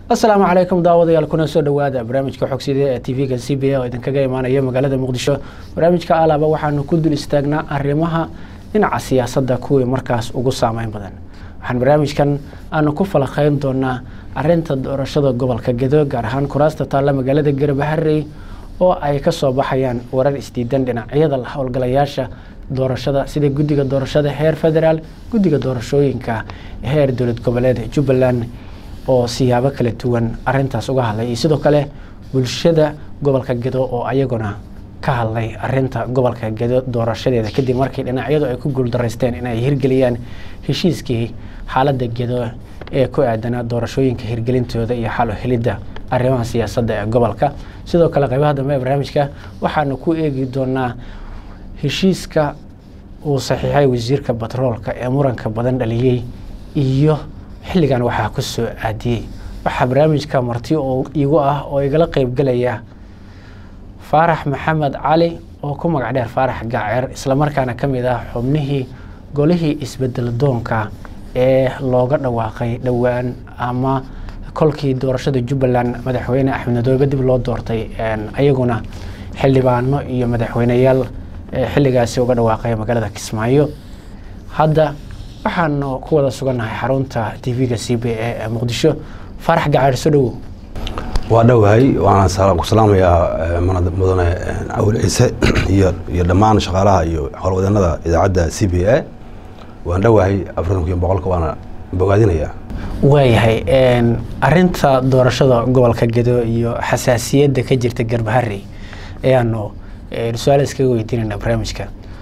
asalaamu calaykum daawadayaal kuna soo dhowaada barnaamijka xogsida ee tv-ga c b a oo idinkaga imaanaya magaalada muqdisho barnaamijka alaaba waxaanu ku dul istaagnaa arrimaha dhinaca siyaasadda kuwii markaas ugu saameyn badan waxaan barnaamijkan aanu ku falaqeyn doonaa arinta doorashada gobolka gedo gaar ahaan kuraasta taalla magaalada garbaharey oo ay kasoo baxayaan warar isdiidan dhinacyada howlgalayaasha doorashada sida guddiga doorashada heer federaal guddiga doorashooyinka heer dowlad goboleed jubbaland oo siyaabo kala duwan arintaas uga hadlay iyo sidoo kale bulshada gobolka gedo oo ayaguna ka hadlay arinta gobolka gedo doorashadeeda kadib markii dhinacyadu ay ku guuldaraysteen inay hirgeliyaan heshiiskii xaaladda gedo ee ku aadanaa doorashooyinka hirgelintooda iyo xalo helidda arrimaha siyaasadda ee gobolka sidoo kale qaybaha dambe ee barnaamijka waxaanu ku eegi doonaa heshiiska uu saxiixay wasiirka batroolka ee muranka badan dhaliyey iyo xilligan waxaa ku soo aadiyey waxaa barnaamijka marti oo igu ah oo igala qeybgelaya faarax maxamed cali oo ku magac dheer faarax gaaceer islamarkaana ka mid ah xubnihii golihii isbedel doonka ee looga dhawaaqay dhowaan ama kolkii doorashada jubbaland madaxweyne axmed madoobe dib loo doortay ayaguna xildhibaano iyo madaxweyneyaal xilligaasi uga dhawaaqay magaalada kismaayo hadda waxaanu ku wada sugannahay xarunta tv-ga c b a ee muqdisho faarax gacaer soo dhowow waa dhowahay waana ku salaamayaa mudane cawil ciise iyo iyo dhammaan shaqaalaha iyo howlwadanada idaacadda c b a waan dhowahay afartankiiyo boqolka waana bogaadinayaa waayahay arinta doorashada gobolka gedo iyo xasaasiyadda ka jirta garbaharey ayaanu su-aal iskaga weydiinayna barnaamijka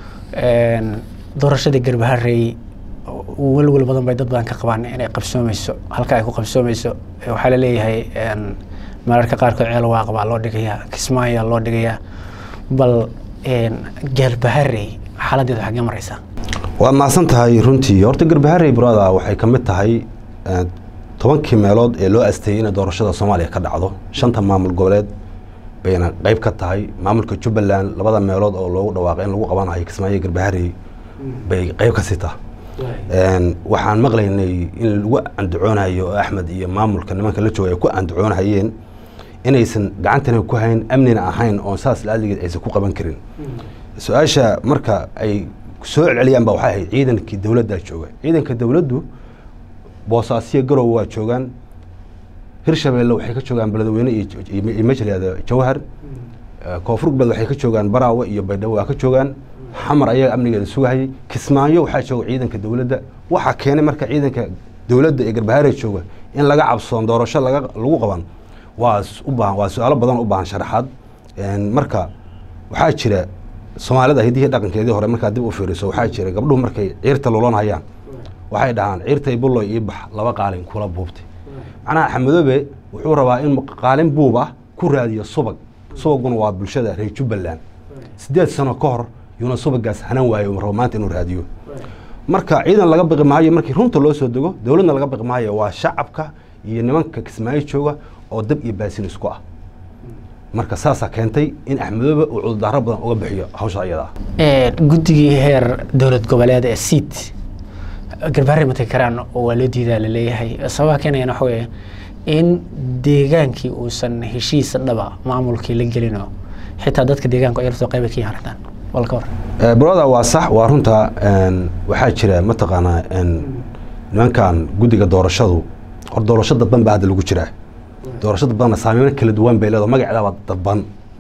doorashada garbaharey welwel badan bay dad badan ka qabaan inay qabsoomeyso halka ay ku qabsoomeyso waxaa laleeyahay mararka qaarkood ceel waaq baa loo dhigayaa kismaayaa loo dhigayaa bal garbaharey xaaladeedu xagee mareysaa waad mahadsan tahay runtii horta garbaharey brada waxay ka mid tahay tobankii meelood ee loo asteeyey inay doorashada soomaaliya ka dhacdo shanta maamul goboleed bayna qeyb ka tahay maamulka jubbaland labada meelood oo loogu dhawaaqay in lagu qabanayo kismaayo garbaharey bay qeyb ka sii taha waxaan maqlaynay in lagu andacoonayo oo axmed iyo maamulka nimanka la jooga ay ku andacoonhayeen inaysan gacantana ku hayn amnina ahayn oon saas laaligeed aysan ku qaban karin su-aasha marka ay soo celceliyaan ba waxay ahayd ciidankii dowladdaa jooga ciidanka dowladdu boosaasiyo garow waa joogaan hirshabeelle waxay ka joogaan beledweyne iyo majliada jawhar koonfur galbeed waxay ka joogaan baraawe iyo baydhabo waa ka joogaan xamar ayaga amnigeeda sugahayay kismaayo waxaa jooga ciidanka dowladda waxaa keenay marka ciidanka dowladda ee garbahaare jooga in laga cabsoon doorasho lagu qaban waa ubaahan waa su-aalo badan u baahan sharaxaad marka waxaa jira soomaalida hidihii dhaqankeedii hore markaa dib u fiiriso waxaa jira gabdhuhu markay ciirta lulan hayaan waxay dhahaan ciirtay bulloy ii bax laba qaalin kula buubtay macnaha axmedoobe wuxuu rabaa in qaalin buub ah ku raadiyo subag subaguna waa bulshada reer jubbaland sideed sano ka hor yuuna subagaas hanan waayo rabo maanta inuu raadiyo marka ciidan laga biqi maayo markii runta loo soo dego dowladna laga biqi maayo waa shacabka iyo nimanka kismaayo jooga oo dab iyo baasin isku ah marka saasaa keentay in axmedoobe uu cudurdaaro badan uga bixiyo hawsha ayada ah guddigii heer dowlad goboleed ee siid garbaharey ma tagi karaan oo waa loo diidaa laleeyahay sababaha keenayana waxa weeye in deegaankii uusan heshiis dhaba maamulkii la gelino xitaa dadka deegaanku ay laftoo qayba ka yaarataan walka hor broda waa sax waa runta waxaa jira mataqaanaa nimankan guddiga doorashadu hor doorasho dadban baa hadda lagu jiraa doorasho dadbanna saameyno kala duwan bay leedo magaceedaba dadban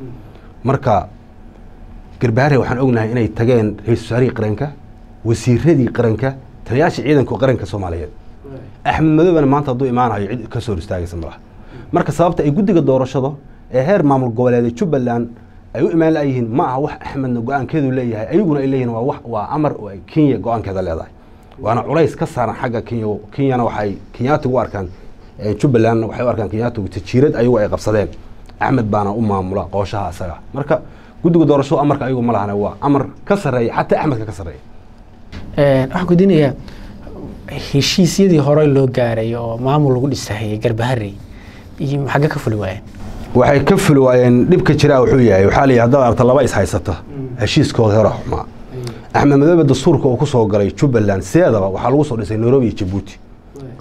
marka garbaharey waxaan ognahay inay tageen ra-isul wasaarihii qaranka wasiiradii qaranka taliyaasha ciidanka qaranka soomaaliyeed axmed madoobena maanta hadduu imaanayo cid ka soo hor istaagaysa malaha marka sababta ay guddiga doorashado ee heer maamul goboleeda jubbaland ay u imaan layihiin ma aha wax axmedna go-aankeedu leeyahay ayaguna ay leeyihin waa waa amar kenya go-aankeeda leedahay waana culays ka saaran xagga kenya kenyana waxay kenyaatigu u arkaan jubbalandna waxay u arkaan kenyaatigu tajiirad ayagu ay qabsadeen axmed baana u maamula qooshaha isaga marka guddiga doorashadu amarka ayagu ma lahana waa amar ka sarreeya xataa axmedka ka sarreeya waxaan kudinayaa heshiisyadii hore loo gaaray oo maamul lagu dhisahayay garbaharey iyo xagge ka fuli waayeen waxay ka fuli waayeen dhibka jiraa wuxuu yahay waxaa layihi haddaad aragta laba is haysata heshiiskooda hore xumaa axmed madoobe dastuurka uu ku soo galay jubbaland sideedaba waxaa lagu soo dhisay nairobi iyo jabuuti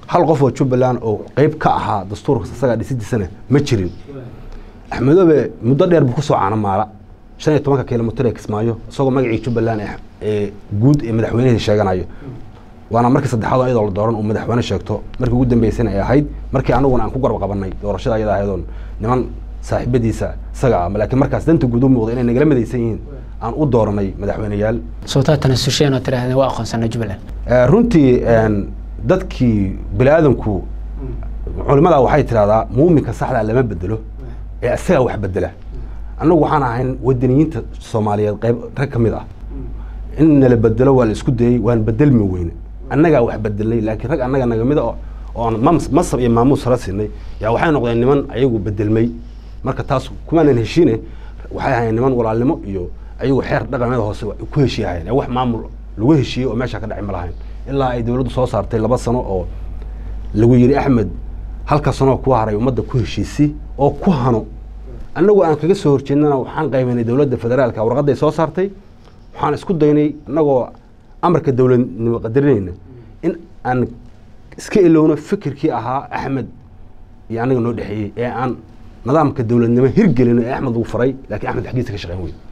hal qof oo jubbaland oo qeyb ka ahaa dastuurka isagaa dhisidiisana ma jirin axmedoobe muddo dheer buu kusoo caanamaala shan iyo tobanka kilomitr ee kismaayo isagoo magacii jubbaland ee guud ee madaxweynihii sheeganayo waana markii saddexaad oo iyadoo la dooran uu madaxweyne sheegto markii ugu dambeysana ay ahayd markii anaguna aan ku garab qabanay doorashada ayada ahayd oon niman saaxiibadiisa isaga ah laakiin markaas danta guud u muuqda inay nagala midaysan yihiin aan u dooranay madaxweyneyaal sootaa tanaasusheen oo tidhahdeen waa aqoonsana jubbaland runtii dadkii bini aadanku culimada waxay tidhahdaa muuminka saxdaa lama bedelo ee isagaa wax bedela annagu waxaan ahayn wadaniyiinta soomaaliyeed qayb rag ka mid ah in nala bedelo waa la isku dayey waan bedelmi weyne annagaa wax bedelnay laakiin rag annaga nagamida oon masab iyo maamuus hara siinay yaa waxay noqdeen niman ayagu bedelmay marka taas kumaanan heshiine waxay ahayn niman walaalnimo iyo ayagu xeer dhaqameeda hoose ku heshiihayen ee wax maamul lagu heshiiyey oo meesha ka dhacay ma lahayn ilaa ay dowladdu soo saartay laba sano oo lagu yidhi axmed halka sanoo ku haray ummadda ku heshiisi oo ku hano annagu aan kaga soo horjeednana waxaan qaybanay dowladda federaalka warqadday soo saartay waxaan isku daynay annagoo amarka dowladnimo qadarinayna in aan iska ilowno fikirkii ahaa axmed iyo annaga noo dhexeeyey ee aan nidaamka dowladnimo hirgelino ee axmed uu faray laakiin axmed xaggiisa ka shaqeyn wey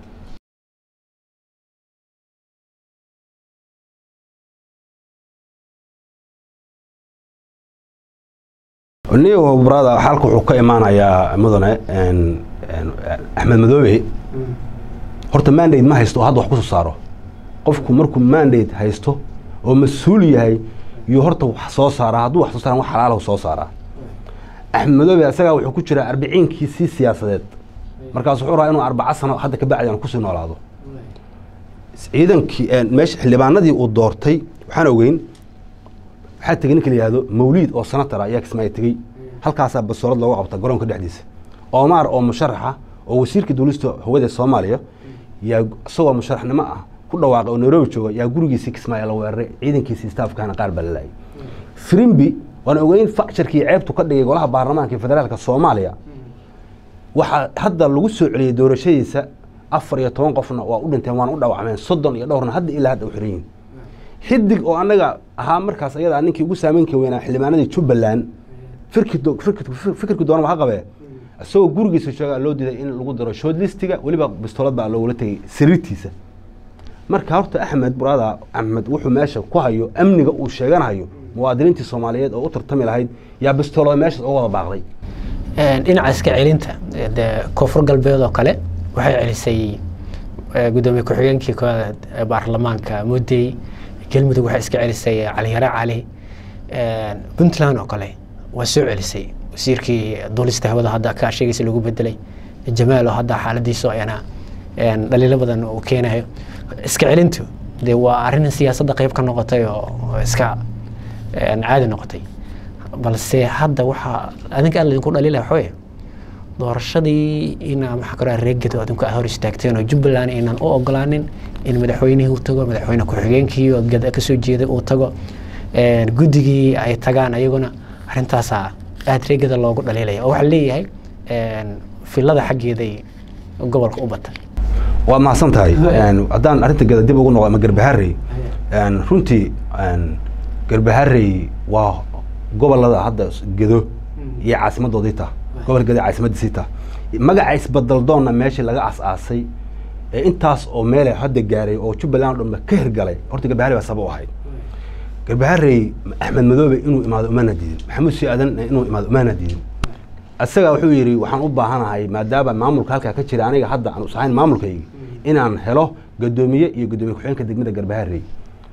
niyo brada xalka wuxuu ka imaanayaa mudane axmed madoobe horta mandate ma haysto oo hadda wax kusoo saaro qofku markuu mandate haysto oo mas-uul yahay yuu horta wax soo saaraa hadduu wax soo saaran wax xalaalahu soo saaraa axmed madoobe isagaa wuxuu ku jiraa arbiciinkiisii siyaasadeed markaas wuxuu rabaa inuu arbaca sano hadda ka bacdi aan kusii noolaado ciidankii meesha xildhibaanadii uu doortay waxaan ogeyn waxaa tegey ninka la yihahdo mawliid oo sanatara ayaa kismaayo tegey halkaasaa basoolad looga qabta garoonka dhexdiisa omar oo musharaxa oo wasiirka duulista hawada soomaaliya yaa isagoo musharaxnimo ah ku dhawaaqay oo nairobi jooga yaa gurigiisii kismaayo la weeraray ciidankiisii staafkana qaar baa la laayay frimbi waan ogeyn facsharkii ceebtu ka dhigay golaha baarlamaanka federaalka soomaaliya waxaa hadda lagu soo celiyey doorashadiisa afar iyo toban qofna waa u dhinteen waana u dhaawacmeen soddon iyo dhowrna hadda ilaa hadda u xiran yihin xidig oo annaga ahaa markaas ayadaa ninkii ugu saameynka weynaa xildhibaanadii jubbaland fikirki doonaba ha qabee isagoo gurigiisa joogaa loo diiday in lagu daro shood listiga weliba bistoolad baa loogula tegay sariirtiisa marka horta axmed burada axmed wuxuu meesha ku hayo amniga uu sheeganahayo muwaadiniintii soomaaliyeed oo u tartami lahayd yaa bistoolada meeshaas uga wada baaqday dhinaca iska celinta dee koonfur galbeed oo kale waxay celisay gudoomiye ku-xigeenkii kooda baarlamaanka mudey galmudug waxay iska celisay caliyare cali puntland oo kale waa soo celisay wasiirkii duulista hawada hadda ka sheegaysa lagu bedelay jamaal oo hadda xaaladiisu ayana dhaliilo badan uu keenayo iska celintu dee waa arrin siyaasadda qayb ka noqotay oo iska caadi noqotay balse hadda waxaa adinka aan laydinku dhaliilaya waxaweye doorashadii inaa maxaa kale reegado adinku aad hor istaagteen oo jubbaland inaan u ogolaanin in madaxweynihii uu tago madaxweyne ku-xigeenkii oo gada kasoo jeeday uu tago guddigii ay tagaan ayaguna arrintaasaa aada reegada loogu dhaliilaya oo waxaa leeyahay filada xaggeeday gobolka u bata waad mahadsan tahay haddaan arrinta gada dib ugu noqo ama garbaharey runtii garbaharey waa gobolada hadda gedo iyo caasimadoodii ta gobol gedo caasimadiisii ta magaca isbadaldoonna meeshii laga as-aasay ee intaas oo meele hadda gaaray oo jubbaland o dhanba ka hirgalay horta garbaharey baa saba u ahayd garbaharey axmed madoobe inuu imaado umaana diidin maxamuud si aadan inuu imaado umaana diidin isaga wuxuu yidhi waxaan u baahanahay maadaama maamulka halkaa ka jira aniga hadda aan usahayn maamulkaygi inaan helo gadoomiye iyo gadoomiye ku-xigeenka degmada garbaharey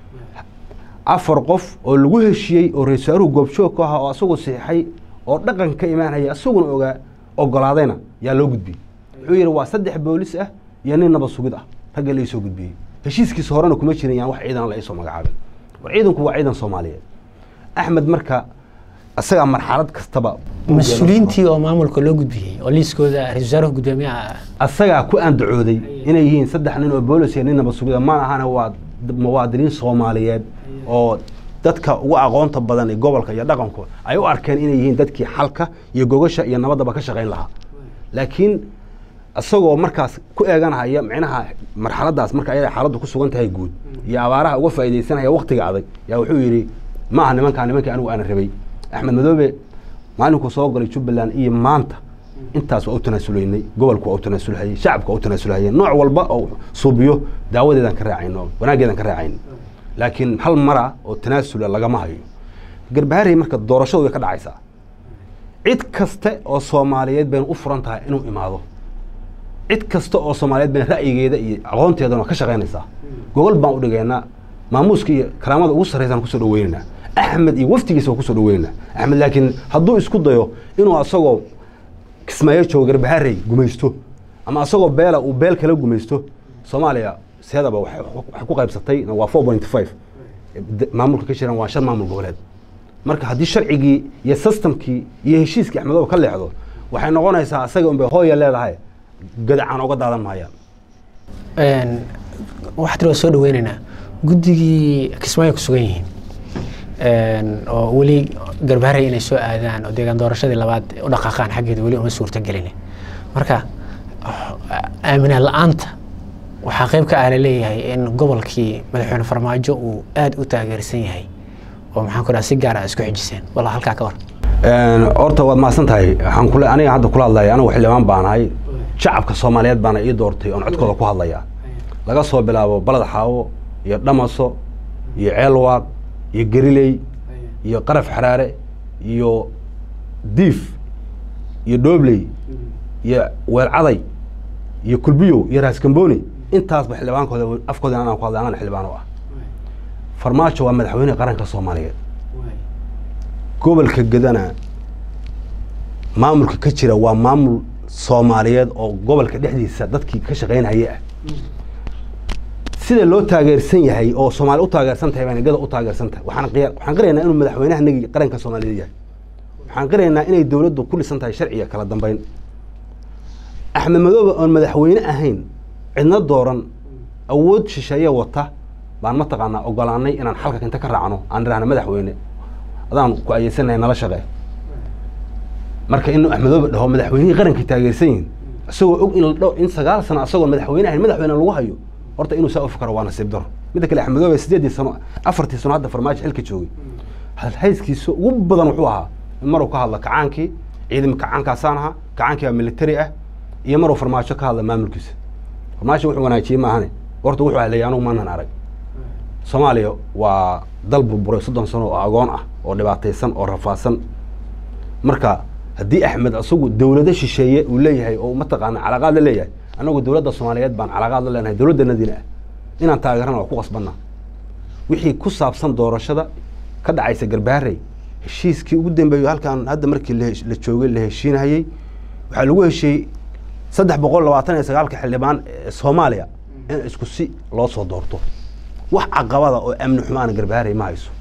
afar qof oo lagu heshiiyey oo ra-isul wasaaruhu goobjoog ku ahaa oo asagoo saxiixay oo dhaqan ka imaanaya isaguna ogaa ogolaadayna yaa loo gudbiyey wuxuu yidhi waa saddex boolis ah iyo nin nabad sugid ah ragga la isoo gudbiyey heshiiskiisa horena kuma jirin yaan wax ciidan la isoo magacaabin war ciidanku waa ciidan soomaaliyeed axmed marka isagaa marxalad kastaba mas-uuliyiintii oo maamulka loo gudbiyey oo liiskooda ra-isul wasaaruhu gudoomiyaha asagaa ku andacooday inay yihiin saddex nin oo boolis iyo nin nabad sugida ma ahana waa muwaadiniin soomaaliyeed oo dadka ugu aqoonta badan ee gobolka iyo dhaqanku ay u arkeen inay yihiin dadkii xalka iyo gogasha iyo nabaddaba ka shaqayn lahaa laakiin isagoo markaas ku eeganahaya micnaha marxaladaas marka ayada xaaladdu ku sugan tahay guud iyo abaaraha uga faaidaysanaya waktiga adag yaa wuxuu yidhi ma aha nimankaa nimankii anigu aana rabay axmed madoobe maalinkuu soo galay jubbaland iyo maanta intaas waa u tanaasulaynay gobolku waa u tanaasulhayay shacabku waa u tanaasulhayay nooc walba oo suubiyo daawadeedaan ka raacayno wanaaggeedaan ka raacayno laakiin hal mara oo tanaasula lagama hayo garbaharey marka doorashadu way ka dhacaysaa cid kaste oo soomaaliyeed bayna u furan tahay inuu imaado cid kasta oo soomaaliyeed bayna ra'yigeeda iyo aqoonteedana ka shaqaynaysaa gogol baan u dhigaynaa maamuuska iyo karaamada ugu sarraysaan kusoo dhaweynaynaa axmed iyo waftigiisa waa kusoo dhaweynaynaa axmed laakiin hadduu isku dayo inuu asagoo kismaayo joogo garbaharey gumaysto ama asagoo beela uu beel kala gumaysto soomaaliya seedaba waxay waxay ku qaybsatay waa four point five maamulka ka jiran waa shan maamul goboleed marka haddii sharcigii iyo systemkii iyo heshiiskii axmedoobe ka leexdo waxay noqonaysaa asaga unbay hooya leedahay gadacaan oga daadan maayaan waxaa tiri waa soo dhaweynaynaa guddigii kismaayo ku sugan yihiin oo weli garbaharey inay soo aadaan oo deegaan doorashadii labaad u dhaqaaqaan xaggeeda weli uma suurta gelin marka aaminaan la-aanta waxaa qeyb ka ah laleeyahay in gobolkii madaxweyne farmaajo uu aada u taageersan yahay oo maxaan ku dhaha si gaar ah isku xijiseen walla halkaa ka war horta waad mahadsan tahay waxaan kule aniga hadda kula hadlaya anigu xildhibaan baanahay shacabka soomaaliyeed baana ii doortay oon codkooda ku hadlaya laga soo bilaabo balad xaawo iyo dhamaso iyo ceelwaaq iyo geriley iyo qaraf xaraare iyo diif iyo dhoobley iyo weelcaday iyo kulbiyow iyo raaskambooni intaasba xildhibaankooda afkooda anaan ku hadlay anaan xildhibaan u ah farmaajo waa madaxweyne qaranka soomaaliyeed gobolka gedana maamulka ka jira waa maamul soomaaliyeed oo gobolka dhexdiisa dadkii ka shaqaynaya ah sida loo taageersan yahay oo soomaali u taageersan tahay baan gada u taageersan tahay waxaan qiya waxaan qiraynaa inuu madaxweynaha nagi qaranka soomaaliyeed yahay waxaan qiraynaa inay dowladdu ku dhisan tahay sharciga kala dambeyn axmed madoobe oon madaxweyne ahayn cidna dooran awood shisheeye wata baan mataqaanaa ogolaanay inaan xalka inta ka raacno aan idhahna madaxweyne adaan ku ayeysanahay nala shaqee marka inuu axmedoobe dhaho madaxweynihii qarankii taageersan yihin isagoo og in la dho in sagaal sano asagoon madaxweyne ahayn madaxweyne lagu hayo horta inuu saa u fikaro waa nasiib daro midda kale axmedoobe sideedii sano afartii sano hadda farmaajo xilka joogay hayskiisa ugu badan wuxuu ahaa in maruu ka hadla kacaankii ciidamka kacaankaasaan ahaa kacaankii baa military ah iyo maruu farmaajo ka hadla maamulkiisa farmaajo wuxuu wanaajiyey maahane horta wuxuu hadlayay anugu maanan arag soomaaliya waa dal burburay soddon sano oo agoon ah oo dhibaataysan oo rafaadsan marka haddii axmed asagu dowlado shisheeye uu leeyahay oo mataqaana calaqaad la leeyahay annagu dowladda soomaaliyeed baan calaqaad la leenahay dowladdanadiina ah inaan taageerana waa ku qasbanaa wixii ku saabsan doorashada ka dhacaysa garbaharey heshiiskii ugu dambeeyo halkaan hadda markii la joogay la heshiinayey waxaa lagu heshiiyey saddex boqol labaatan iyo sagaalka xildhibaan ee soomaaliya in isku si loo soo doorto wax caqabada oo amni xumaana garbaharey ma hayso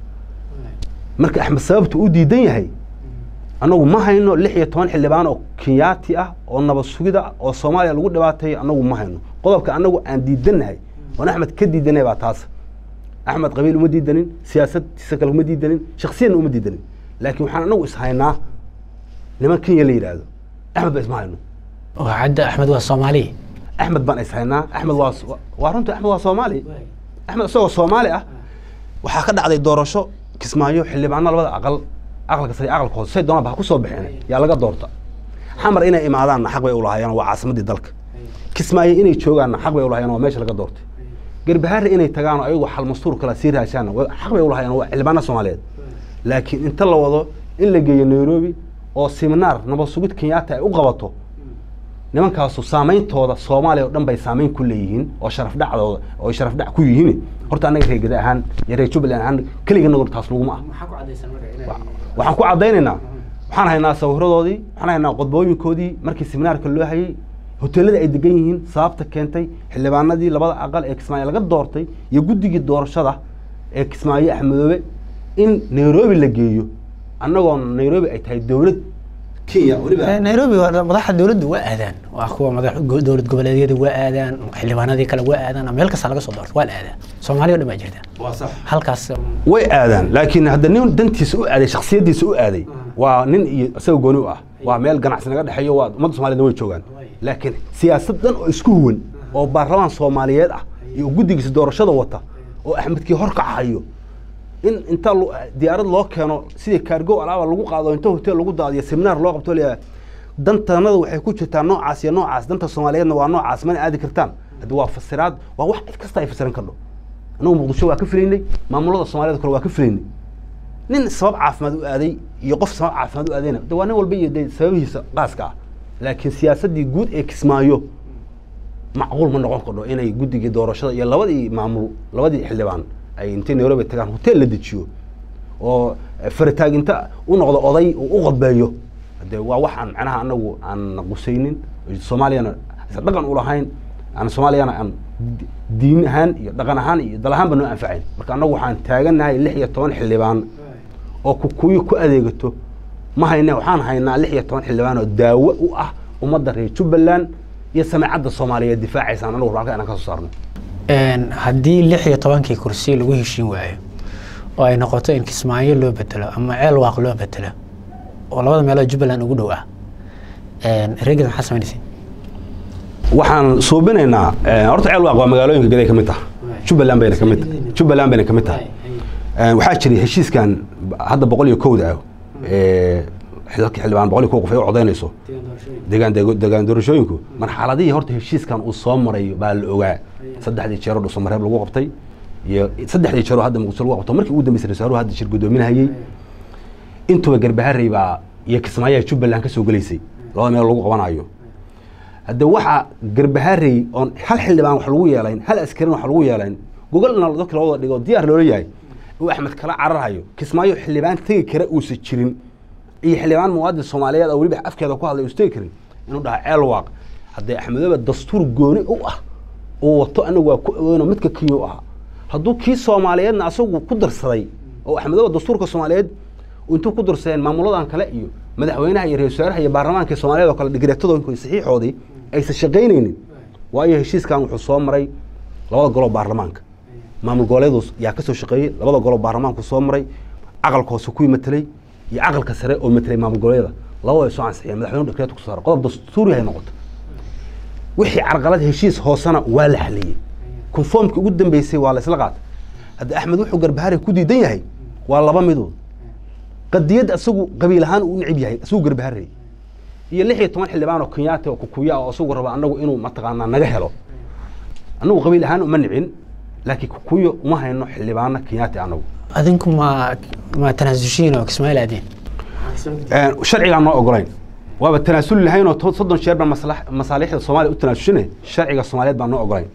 marka axmed sababtu u diidan yahay annagu ma hayno lix iyo toban xildhibaan oo kenyaati ah oo nabad sugida oo soomaaliya lagu dhibaateeyo annagu ma hayno qodobka annagu aan diidannahay oon axmed ka diidanay baa taas axmed qabiil uma diidanin siyaasadtiisa kale uma diidanin shaksiyadna uma diidanin laakiin waxaan annagu ishaynaa niman kenya la yidhaahdo axmed ba isma hayno hadda axmed waa soomaaliya axmed baan ishaynaa axmed waa waa runta axmed waa soomaali axmed isagoo soomaali ah waxaa ka dhacday doorasho kismaayo xildhibaano labada aqal aqalka sare aqalka hoose say doonaba ha ku soo baxeen yaa laga doorta xamar inay imaadaanna xaq bay u lahaayeen waa caasimaddii dalka kismaayo inay joogaanna xaq bay u lahaayeen waa meesha laga doortay garbaharre inay tagaan ayagoo xal mastuur kala sii raashaanna xaq bay u lahaayeen waa xildhibaano soomaaliyeed laakiin inta la wado in la geeyo nairobi oo siminaar nabad sugid kenyaata ay u qabato nimankaasu saameyntooda soomaaliya oo dhan bay saameyn ku leeyihiin oo sharaf dhacdooda oo sharaf dhac ku yihiin horta annaga reer gada ahaan iyo reer jubbaland ahaan keliganagu taas laguma ah waxaan ku caddaynaynaa waxaan haynaa sawiradoodii waxaan haynaa qodbooyinkoodii markii seminaarka loo hayay hoteelada ay degan yihiin sababta keentay xildhibaanadii labada aqal ee kismaayo laga doortay iyo guddigii doorashada ee kismaayo axmedoobe in nairobi la geeyo annagoo nairobi ay tahay dowlad kenya nairobi madaxda dowladda waa aadaan waa kuwa madax dowlad goboleedyada waa aadaan xildhibaanadii kale waa aadaan meel kasta laga soo doorto waa la aadaa soomaaliya o dhan baa jirta halkaas way aadaan laakiin hadda nin dantiisa u aaday shaksiyadiisa u aaday waa nin iyo isaga gooni u ah waa meel ganacsi naga dhexeeyo waa ummadda somaliyedna way joogaan laakiin siyaasad dhan oo isku huwan oo baarlamaan soomaaliyeed ah iyo guddigiisa doorashada wata oo axmedkii hor kacahayo in inta lo- diyaarad loo keeno sidii kaargo alaaba lagu qaado inta hotel lagu daadiyo seminaar loo qabto leeyahay dantanada waxay ku jirtaa noocaas iyo noocaas danta soomaaliyeedna waa noocaas mana aadi kartaan haddi waa fasiraad waa wax cid kasta ay fasiran kardho anagu muqdisho waa ka filaynay maamulada soomaaliyed kale waa ka filaynay nin sabab caafimaad u aaday iyo qof sabab caafimaad u aadayna de waa nin walba iyo de sababihiisa qaaska ah laakiin siyaasaddii guud ee kismaayo macquul ma noqon kardho inay guddigii doorashada iyo labadii maamul labadii xildhibaan ay intay nairobi tagaan hotel la dejiyo oo faritaaginta u noqdo oday uu u qodbeeyo de waa wax aan macnaha anagu aan qusaynin soomaaliyana aysan dhaqan u lahayn aan soomaaliyana aan di- diin ahaan iyo dhaqan ahaan iyo dal ahaanba noo anfacayn marka anagu waxaan taagannahay lix iyo toban xildhibaan oo kukuyo ku adeegato ma hayne waxaan haynaa lix iyo toban xildhibaan oo daawo u ah ummadda reer jubbaland iyo samaacadda soomaaliyeed difaacaysaan anagu halka inaan ka soo saarno Een, haddii lix iyo tobankii kursi lagu heshiin waayo oo ay noqoto in kismaayo loo bedelo ama ceel waaq loo bedelo oo labada meelood jubbaland ugu dhow ah een, reegeed maxaa samaynaysa waxaan suubinaynaa eh, horta ceel waaq waa magaalooyinka gaday ka mid tah jubbaland bayna ka mid jubbaland bayna ka mid tahay Eh, waxaa jiray heshiiskan hadda boqol iyo kowda ah ee xilka xildhibaan boqol iyo kow qof ay u codaynayso degaan degaan doorashooyinku marxaladihii horta heshiiskan uu soo maray baa la ogaa saddexdii jeeroo dhuusamareeb lagu qabtay iyo saddexdii jeeroo hadda muqdisho lagu qabto markii ugu dambeysay rasaaruhu hadda shir guddoominahayey intuba garbaharey baa iyo kismaayaha jubbaland ka soo gelaysay labada meel lagu qabanayo hadde waxaa garbaharey oon hal xildhibaan wax lagu yeelayn hal askarin wax lagu yeelayn gogolna dadka loo wada dhigo diyaar loola yahay uu axmed kala cararhayo kismaayo xildhibaan tegi kara uusan jirin iyo xildhibaan muwaadin soomaaliyeed oo weliba afkeeda ku hadlay uusan tegi karin inuu dhaha ceel waaq haddee axmedooba dastuur gooni u ah uu wato anagu waa ku aweyno midka kenya u ahaa hadduu kii soomaaliyeedna asagu ku darsaday oo axmedooba dastuurka soomaaliyeed intuu ku darsadeen maamuladan kale iyo madaxweynaha iyo ra-isul wasaaraha iyo baarlamaanka soomaaliyeed oo kale digreetadooda saxiixoodii aysan shaqaynaynin waayo heshiiskan wuxuu soo maray labada goloo baarlamaanka maamul goboleedu yaa ka soo shaqeeyey labada goloo baarlamaanku soo maray aqalka hoose kuwii matelay iyo aqalka sare oo matelay maamul goboleeda labada ay soo ansixiyeen madaxweynuhu dekreet ku saaray qodob dastuuri hay noqoto wixii carqalad heshiis hoosena waa la xaliyey konformkii ugu dambeysay waa la isla qaatay hadda axmed wuxuu garbahari ku diidan yahay waa laba midood qadiyad isagu qabiil ahaan uu necib yahay isagu garbaharey iyo lix iyo toban xildhibaan oo kenyaati oo kukuya oo isagu raba anagu inuu mataqaanaa naga helo anagu qabiil ahaan uma nicin laakiin kukuyo uma hayno xildhibaano kenyaati anagu adinku ma ma tanaasushiin oo kismaail aadeen sharcigaan noo ogolayn waaba tanaasuli lahayn oo to- soddon jeer baan maslax- masaalixda soomaaliya u tanaasushinay sharciga soomaaliyeed baan noo ogolayn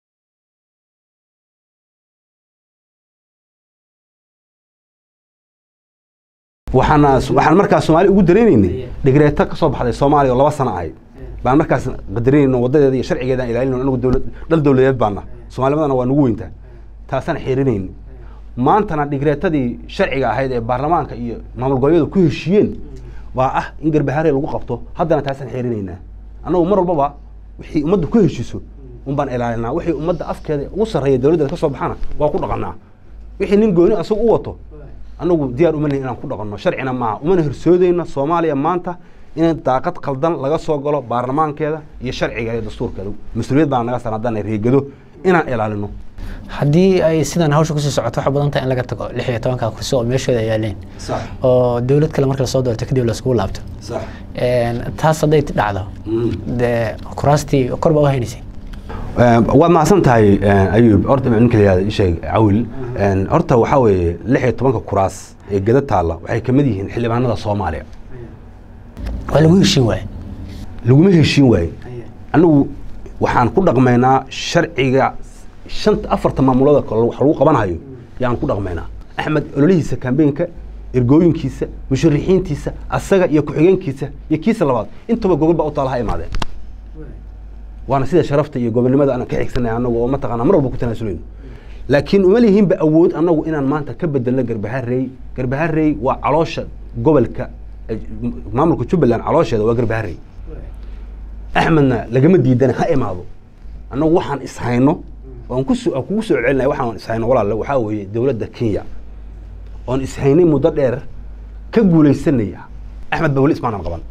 waxaana waxaan markaas soomaali ugu dareenaynay dhigreeto ka soo baxday soomaaliya oo laba sano ahayd baan markaas qadarinayno wadadeeda iyo sharcigeedaan ilaalinayno anagu dowlad dhal dowladeed baana soomaalnimadana waa nagu weyntaa taasaan xirinayna maantana dhigreetadii sharciga ahayd ee baarlamaanka iyo maamul goboleedu ku heshiiyeen waa ah in garbahaare lagu qabto haddana taasaan xirinaynaa annagu mar walbaba wixii ummaddu ku heshiiso unbaan ilaalinaa wixii ummadda afkeeda ugu sarreeya dowladdeeda ka soo baxana waa ku dhaqanaa wixii nin gooni asagu u wato anagu diyaar uma nihin inaan ku dhaqanno sharcina maaha umana horsoodayno soomaaliya maanta in daaqad qaldan laga soo galo baarlamaankeeda iyo sharciga iyo dastuurkeeda mas-uuliyad baan naga saaran haddaan reegado inaan ilaalino haddii ay sidan hawsha kusii socoto waxaa badan tahay in laga tago lix iyo tobanka kursi oo meeshooda ay yaaleen sax oo dowlad kale marka lasoo doorto kadib laiskugu laabto sax Een, taas hadday dhacdo dee kuraastii kor baa u haynaysay waad mahadsan tahay ayub horta ninka la yihahdo isheeg cawil horta waxaa weeye lix iyo tobanka kuraas ee geda taalla waxay ka mid yihiin xildhibaanada soomaaliya waa lagu heshiin waaye laguma heshiin waaye anigu waxaan ku dhaqmaynaa sharciga shanta afarta maamulada kale wax lagu qabanhayo yaan ku dhaqmaynaa axmed ololihiisa kambeenka ergooyinkiisa musharixiintiisa asaga iyo ku-xigeenkiisa iyo kiisa labaad intaba gogol baa u taala ha imaadeen waana sida sharafta iyo gobonimada aan ka xigsanay anagu oo mataqaana mar walba ku tanaasuleyno laakiin uma lihiinba awood anagu inaan maanta ka bedelno garbaharey garbaharey waa caloosha gobolka eh, maamulka jubbaland caloosheeda waa garbaharey axmedna lagama diidana ha imaado annagu waxaan ishayno oon kuso aan kugu soo celinaya waxaan ishayno walaale waxaa weeye dowladda kenya oon ishaynay muddo dheer ka guulaysanaya axmed ba weli ismaanan qaban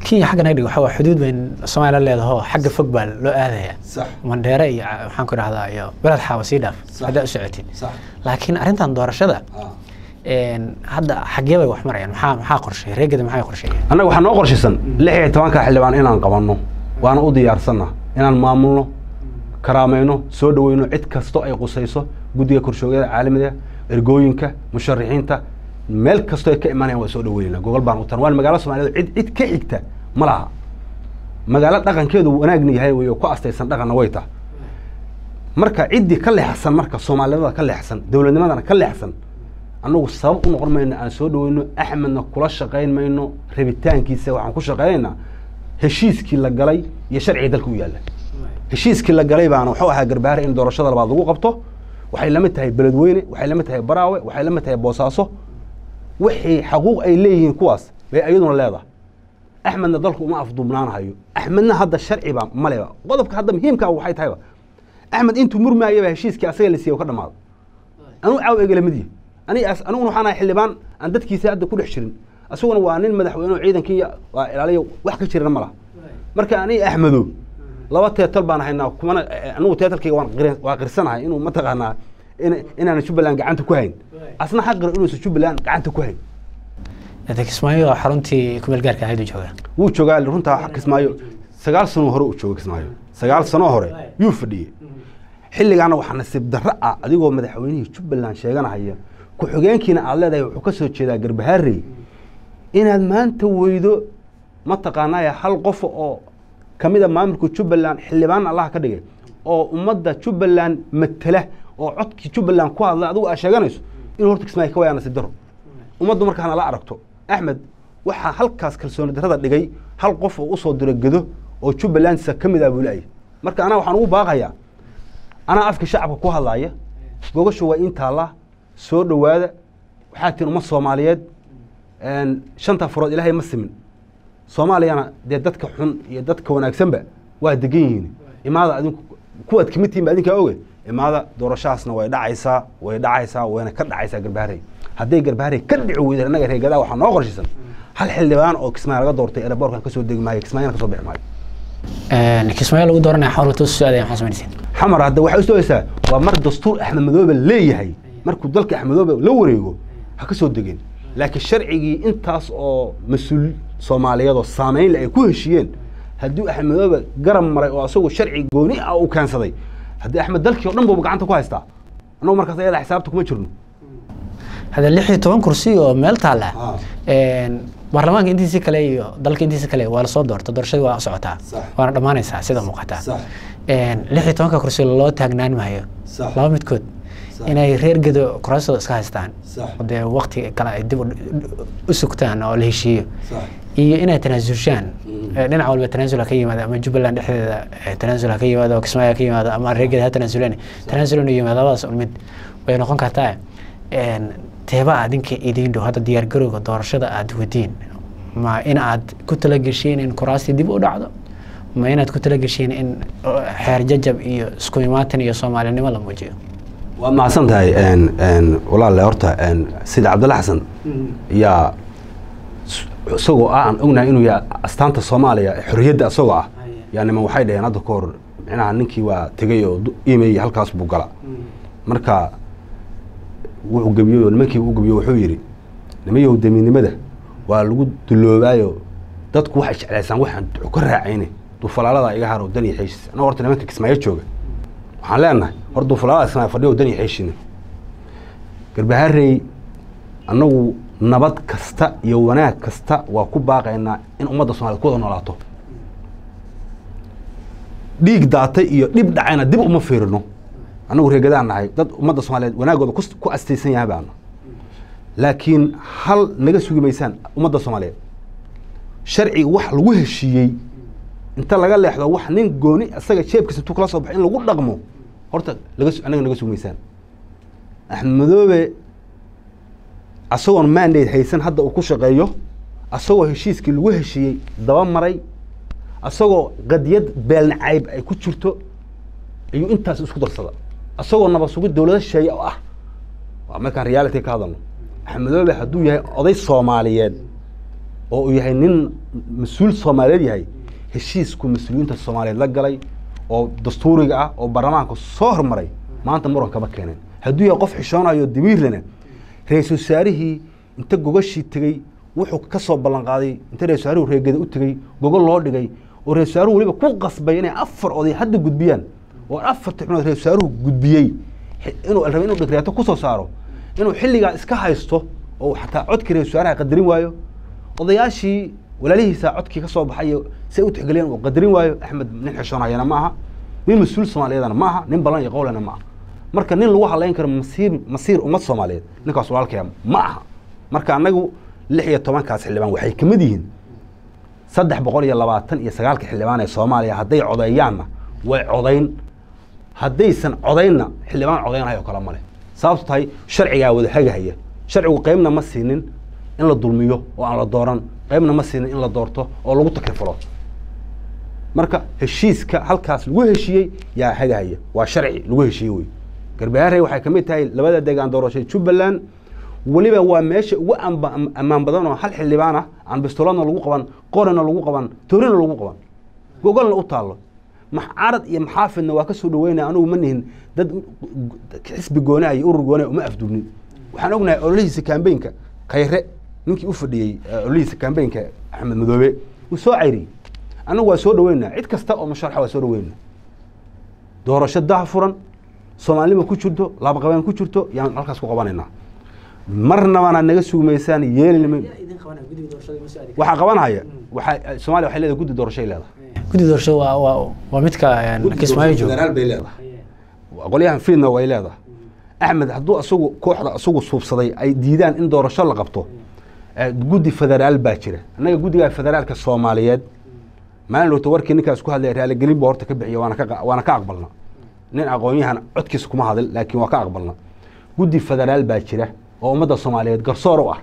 kenya xagga naga dhig waxa waa xuduud bayn soomaaliya la leedaho xagga fog baa loo aadaya sax mandheere iyo ca- maxaan ku dhahdaa iyo beled xaawa sii dhaaf Sax. haddaa u socotid sax laakiin arrintan doorashada een, hadda xaggee bay wax marayaan maxaa maxaa qorsheeyay reegada maxay qorsheeyeen annaga waxaa noo qorshaysan lix iyo tobanka xildhibaan inaan qabanno waana u diyaarsanna inaan maamulno karaamayno soo dhaweyno cid kasto ay qusayso guddiga korshoogyada caalamiga ergooyinka musharixiinta meel kastoo ay ka imanayaan waa soo dhaweynayna gogol baan u tan waan magaalo soomaaliyeed cid cid ka xigta ma laha magaalo dhaqankeedu wanaagna yahay wey oo ku astaysan dhaqanna way taha marka ciddii ka leexsan marka soomaalinimada ka leexsan dowladnimadana ka leexsan annagu sabab u noqon mayno aan soo dhaweyno axmedna kula shaqayn mayno rabitaankiisa waxaan ku shaqaynaynaa heshiiskii la galay iyo sharciga dalka u yaalla heshiiskii la galay baana wuxuu ahaa garbaare in doorashada labaad lagu qabto waxay la mid tahay beledweyne waxay la mid tahay baraawe waxay la mid tahay boosaaso wixii xaquuq ay leeyihiin kuwaas bay ayaduna leedahay axmedna dalku uma afduubnaanahayo axmedna hadda sharciba maleba qodobka hadda muhiimka waxay tahayba axmed intuu murmaayaba heshiiskii asaga la siiye ka dhamaado anuu caaw egala mid yahay ani as- aniguna waxaan ahay xildhibaan aan dadkiisa hadda ku dhex jirin asaguna waa nin madaxweyne oo ciidankii waa ilaaliya wax ka jirana ma laha marka ani axmedo laba teetal baan haynaa kumana eh, anigu teetalkayga waan qiri- waa qirsanahay inuu mataqaanaa in- inaan jubbaland gacanta ku hayn asna xaqira inuusan jubbaland gacanta ku hayn Hadda kismaayo waa xaruntii kumeel gaarka ahayd u joogaa wuu joogaa runtaa kismaayo sagaal sano hore uu jooga kismaayo sagaal sano hore yuu fadhiyey xilligaana waxaa nasiib darro ah adigoo madaxweynihii jubbaland sheeganahaya ku-xigeenkiina aad leedahay wuxuu ka soo jeedaa garbaharey inaad maanta weydo mataqaanaya hal qof oo ka mid a maamulka jubbaland xildhibaan allah ka dhigay oo ummadda jubbaland matala oo codkii jubbaland ku hadla adigu aad sheeganayso inuu horta kismaayo ka wayaa nasiib darro ummaddu markaana la aragto axmed waxaa halkaas kalsooni darrada dhigay hal qof oo usoo diro gedo oo jubbalandsa ka mid ah buu leeyahay marka anaa waxaan ugu baaqayaa anaa afka shacabka ku hadlaaya gogashu waa in taallaa soo dhowaada waxaa tihin ummad soomaaliyeed een, shanta farood ilaahay ma simin soomaaliyana dee dadka xun iyo dadka wanaagsanba waa degan yihiin imaada adinku kuwaad kamid tihiin ba adinkaa oge imaada doorashahaasna way dhacaysaa way dhacaysaa wayna ka dhacaysaa garbaharey hadday garbaharey ka dhici weyda annaga reegadaa waxaa noo qorshaysan hal xildhibaan oo kismaayo laga doortay eraboorkan kasoo degi maayo kismaayana kasoo bixi maayo Een, kismaayo lagu dooranaya xawla toos soo aadaya maxaa samaynaysiin xamar hadda waxay u sugaysaa waa mar dastuur axmed madoobe leeyahay markuu dalka axmed madoobe la wareego ha ka soo degeen laakiin sharcigii intaas oo mas-uul soomaaliyeed oo saameyn leh ay ku heshiiyeen haddii axmed madoobe garab maray oo asagoo sharci gooni ah uu keensaday haddii axmed dalkii oo dhan buuba gacanta ku haystaa annagu markaas ayada xisaabta kuma jirno hadda lix iyo toban kursi oo meel taalla Ah. Een, baarlamaanka intiisa kale iyo dalka intiisa kale waa lasoo doorta doorashadii waa socotaa Sax. waana dhammaanaysaa sida muuqata Sax. Een, lix iyo tobanka kursi loo taagnaan maayo Sax. laba midkood Sax. inay reer gedo kuraastooda iska haystaan Sax. oo dee waqti kale ay dib u- u sugtaan oo la heshiiyo Sax. iyo inay tanaasulshaan Mm. Eh, dhinac walba tanaasul ha ka yimaada ama jubbaland dhexdeeda eh, tanaasul ha ka yimaado kismaayo ha ka yimaado ama reer gedo ha tanaasuleen tanaasul inuu yimaado labadaas un mid way noqon kartaa Een, teeba adinka idiin dhow hadda diyaar garowga doorashada aad wadiin ma in aad ku talageshiin in kuraastii dib u dhacdo ma inaad ku talageshiin in eh, xeer jajab iyo isku imaatin iyo soomaalinimo la muujiyo waad mahadsan tahay een, een, walaale horta een, sida cabdalla xasan yaa s- isagoo ah aan ognahay inuu yahay astaanta soomaaliya xorriyadda isagoo ah yaa niman waxay dhaheen hadda ka hor micnaha ninkii waa tegey oo du- email halkaas buu gala marka wuxuu gebiyey oo nimankii u gebiyo wuxuu yidhi nimayow damiidnimada waa lagu duloobaayo dadku waxay jeclaysaan waxaan ka raacayne dufalaalada iga haro dan iyo xeeshis annaga horta nimanka kismaayo jooga waxaan leenahay hor dufalaalada kismaayo fadhiyo dan iyo xeeshina garbaharey annagu nabad kasta iyo wanaag kasta waa ku baaqaynaa in ummadda soomaaliyed ku wada noolaato dhiig daatay iyo dhib dhacayna dib uma fiirino annagu reegadaan nahay dad ummadda soomaaliyeed wanaagooda kus- ku astaysan yahay baanu laakiin hal naga sugi maysaan ummadda soomaaliyeed sharciga wax lagu heshiiyey inta laga leexdo wax nin gooni isaga jeebkiisa intuu kala soo baxay in lagu dhaqmo horta laga su- annaga naga sugi maysaan axmed madoobe asagoon mandate haysan hadda uu ku shaqeeyo asagoo heshiiskii lagu heshiiyey daba maray asagoo qadiyad beelnacayb ay ku jirto ayuu intaas isku darsada asagoo nabad sugid dowlado shisheeye oo ah waa markaan reality ka hadalno axmed madoobe hadduu yahay oday soomaaliyeed oo uu yahay nin mas-uul soomaaliyeed yahay heshiisku mas-uuliyiinta soomaaliyeed la galay oo dastuuriga ah oo baarlamaanka soo hormaray maanta muran kama keeneen hadduu yahay qof xishoonayo damiirlena ra-iisul wasaarihii inta gogashii tegey wuxuu ka soo ballan qaaday inta ra-isul wasaaruhu reegada u tegey gogol loo dhigay oo ra-isul wasaaruhu weliba ku qasbay inay afar oday hadda gudbiyaan oo afarta xubnood ra-isul wasaaruhu gudbiyey inuu rabay inuu dhigreeto kusoo saaro inuu xilligaa iska haysto oo xataa codkii ra-isul wasaaraha qadarin waayo odayaashii walaalihiisa codkii ka soo baxay si ay u tixgeliyeen uu qadarin waayo axmed nin xishoonayana ma aha nin mas-uul soomaaliyeedana ma aha nin ballan iyo qowlena ma aha marka nin lagu hadlayn karo masiir masiir ummad soomaaliyeed ninkaas walaalkaya ma aha marka annagu lix iyo tobankaas xildhibaan waxay ka mid yihiin saddex boqol iyo labaatan iyo sagaalka xildhibaan ee soomaaliya hadday codeeyaanna way codayn haddaysan codaynna xildhibaan codaynhayo kale male sababto tahay sharcigaa wada hagahaya sharcigu qeybna ma siinin in la dulmiyo oo aan la dooran qeybna ma siinin in la doorto oo lagu takrifulo marka heshiiska halkaas lagu heshiiyey yaa hagahaya waa sharci lagu heshiiyey wey garbaharey waxay ka mid tahay labada deegaan doorashay jubbaland weliba waa meesha ugu ammaan badan oo hal xildhibaan ah aan bistoladna lagu qaban qorina lagu qaban toorina lagu qaban gogolna u taallo carad iyo maxaafidna waa ka soo dhaweynaya anugu ma nihin dad xisbi goonaa iyo urur goonaa uma afdubnin waxaan ognahay ololihiisa kambeynka khayre ninkii u fadhiyey ololihiisa kambeynka axmed madoobe wuu soo cayriyey annagu waa soo dhaweynaa cid kasta oo musharaxa waa soo dhaweynaa doorasho daha furan soomaalnima ku jirto laabaqabeen ku jirto yaan halkaas ku qabanaynaa marnabana naga sugmaysaan yeelin waxaa qabanhaya waxaa soomaaliya waxay leedahay guddi doorashay leedahay guddi doorasho waa waa waa midka kismaayo jooga federaal bay leedahay qolyahan fiidna way leedahay axmed hadduu asagu kooxda asagu suubsaday ay diidaan in doorasho la qabto guddi federaal baa jira annaga guddiga federaalka soomaaliyeed maalin dhowta warkii ninkaas ku hadlaya raaligelin buu horta ka bixiya waana ka waana ka aqbalna nin aqoon-yahan codkiisa kuma hadl laakiin waa ka aqbalna guddi federaal baa jira oo ummadda soomaaliyeed garsoor u ah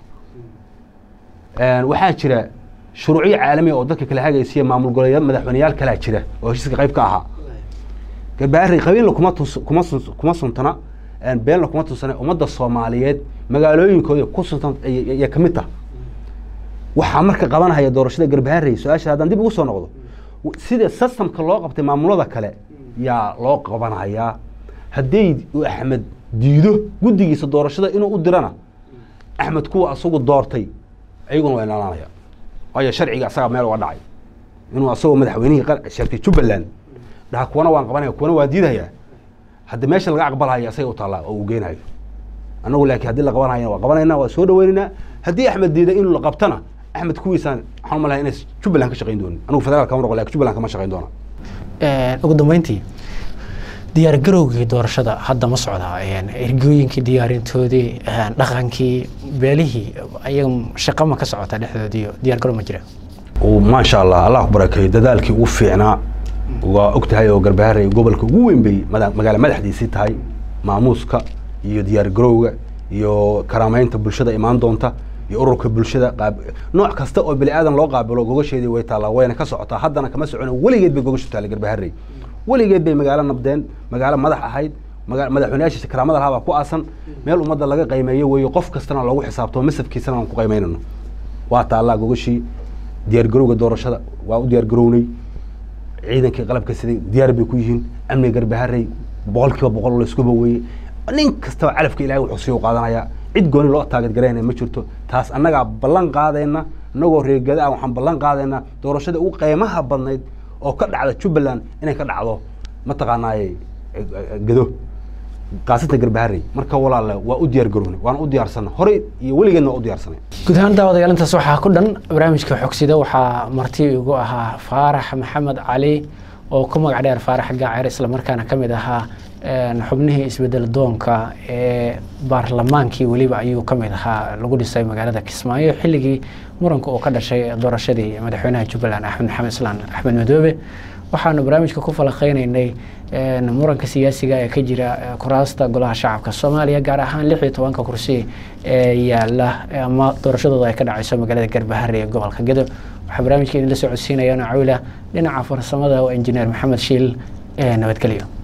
waxaa jira shuruucyo caalamiya oo dadka kala hagaysiya maamul goleeya madaxweyneyaal kalaa jira oo heshiiska qayb ka ahaa garbaari qabiilna kuma tus kuma sun kuma suntana beenna kuma tunsana ummadda soomaaliyeed magaalooyinkooda ku suntan iyo ka mid tah waxaa marka qabanhaya doorashada garbaharey su-aasha haddaan dib ugu soo noqdo sida systemka loo qabtay maamulada kale yaa loo qabanhayaa hadday axmed diido guddigiisa doorashada inuu u dirana axmed kuwa asagu doortay ayaguna waa ilaalanaya waayo sharciga asaga meel uga dhacay inuu asagoo madaxweynihii sheegtay jubbaland dhaha kuwana waan qabanaya kuwana waan diidhayaa haddi meesha laga aqbalhaya asaga u taallaa oo uu geynayo annagu laakiin haddii la qabanhayana waa qabanayna waa soo dhaweynaynaa haddii axmed diida inuu la qabtana axmed kuwiisaan waxaan umalahay inay jubbaland ka shaqayn doonin anigu federaalka kama noqon lakin jubbaland kama shaqayn doona ugu dambeyntii diyaar garowgii doorashada hadda ma socdaa ergooyinkii diyaarintoodii dhaqankii beelihii ayaga shaqo ma ka socota dhexdoodii diyaar garow ma jira maasha allah allah ku barakeeyo dadaalkii ugu fiicnaa waa og tahay oo garbaharey gobolka ugu weyn bay magaala madaxdiisii tahay maamuuska iyo diyaar garowga iyo karaameynta bulshada imaan doonta iyo ururka bulshada qaab nooc kasta oo bini aadan loo qaabilo gogasheedii way taallaa wayna ka socotaa haddana kama socono weligeed bay gogashu taallay garbaharey weligeed bay magaalo nabdeen magaalo madax ahayd madaxweyneyaashiisa karaamada lahaa baa ku aasan meel ummadda laga qaymeeyo weeyo qof kastana loogu xisaabtamo masafkiisana aan ku qaymeynano waa taallaa gogashii diyaargarowga doorashada waa u diyaargarownay ciidankii qalabka siday diyaar bay ku yihiin amniga garbaharey boqol kiiba boqol layskuba weeye nin kastaba calafka ilahay wuxuu sii u qaadanayaa cid gooni loo taageedgaraynaya ma jirto taas annagaa ballan qaadayna annagoo reegada ah waxaan ballan qaadaynaa doorashada ugu qiimaha badnayd oo ka dhacda jubbaland inay ka dhacdo mataqaanaaye gado qaasata garbaharey marka walaale waa u diyaar garownay waana u diyaarsana horey iyo weligeedna waa u diyaarsanay guud ahaan daawadayaal intaas waxaa ku dhan barnaamijka xogsida waxaa marti igu ahaa faarax maxamed cali oo ku magac dheer faarax gaacir islamarkaana ka mid ahaa xubnihii isbedel doonka ee baarlamaankii weliba ayuu ka mid ahaa lagu dhisay magaalada kismaayo xilligii muranka uu ka dhashay doorashadii madaxweynaha jubbaland axmed maxamed islaan axmed madoobe waxaanu barnaamijka ku falaqeynaynay muranka siyaasiga ee ka jira kuraasta golaha shacabka soomaaliya gaar ahaan lix iyo tobanka kursi ee yaala ama doorashadooda ay ka dhacayso magaalada garbahare ee gobolka gedo waxaa barnaamijka idinla soo codsiinayaan cawila dhinaca farsamada oo injineer maxamed shiil ee nabadgelyo